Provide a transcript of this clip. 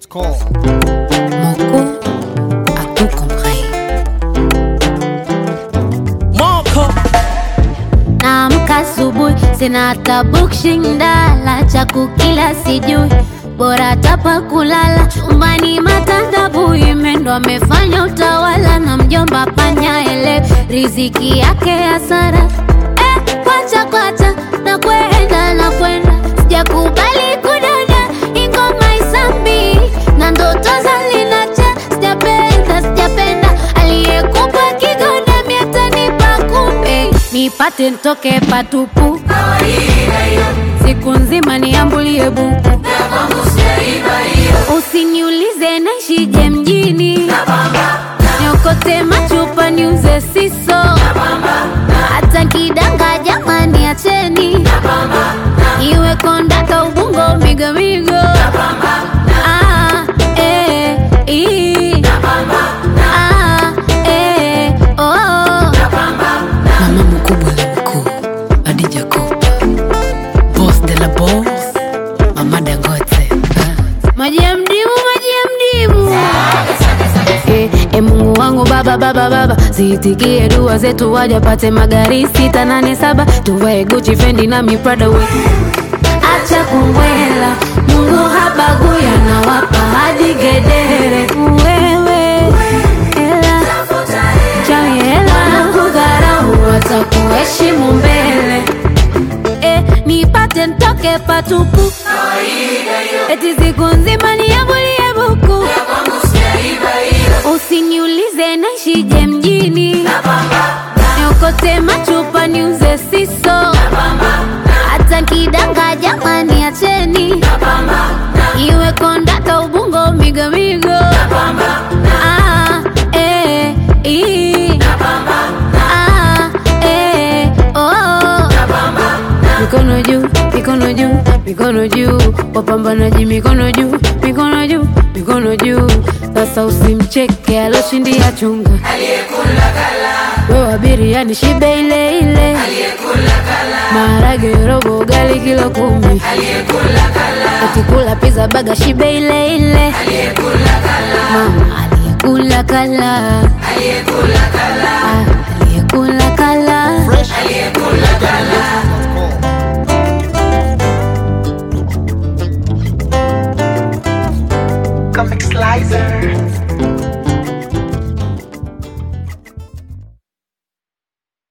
NigerDJMix.com. Moko a tout compris. Moko Naamka asubuhi sina hata bukshindala cha kukila sijui bora tapa kulala chumbani matandabu imendo amefanya utawala na mjomba panya ele riziki yake hasara eh, kwacha kwacha na kwenda na kwenda sijakubali kudada ingoma isambi na ndoto zalinacha sijapenda sijapenda aliyekupa kigoda miatanipa kumbe nipate ntoke patupu siku nzima niambulie buku usiniulize naishije mjini niokote machupa niuze siso hata kidanga jamani acheni iwe kondaka ubungo migomigo Ah, eh, ii. Ah, eh, oh. Mama mkubwa na mkuu, Adija Kopa, boss de la boss, Mama Dangote. Ah. maji ya mdimu maji ya mdimu Eh, eh, mungu wangu baba baba baba ziitikie dua zetu wajapate magari sita nane saba tuvae guchi fendi na miprada we acha kumbwela mungu habagui anawapa hadi gedere wewe hela chawi hela kudharau watakuheshimu mbele eh, nipate ntoke patupu eti siku nzima niambulie buku usiniulize naishije mjini niokote machupa niuze siso hata kidanga jamani acheni iwe kondaka ubungo migomigo Ah, eh, ii. Ah, eh, oh. mikono juu mikono juu mikono juu wapambanaji mikono juu mikono juu mikono juu sasa usimcheke aloshindia chunga wewe biriani shibe ile ile maharage robo ugali kilo kumi ukikula pizza baga shibe ile ile mama aliyekula kala Ah,